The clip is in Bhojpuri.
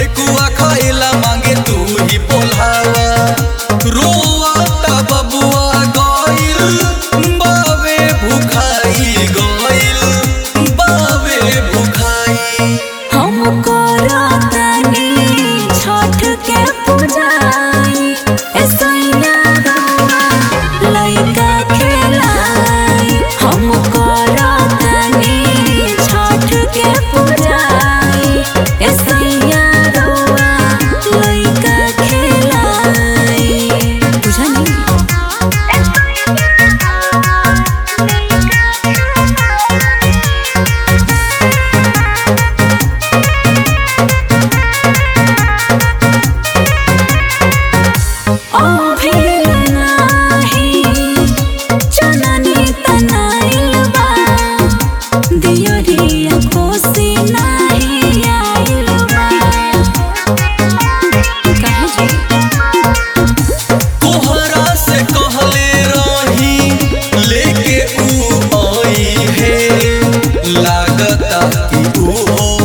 ठेकुआ खाइला मांगे तू ही पोल्हावा रोआ ता बबुआ गइल बावे भुखाई गइल बावे भुखाई हम करतनी छठ के पूजाई ऐसैया रउआ लइका खेलाई हम करतनी छठ के पूजाई ऐसैया रउआ लइका खेलाई बुझनी नाही चननी तनाइल बा दियरिया कोसी नाही आइल बा काहे जी तोहरा से कहले रही लेके ऊ आई है लागता कि ऊ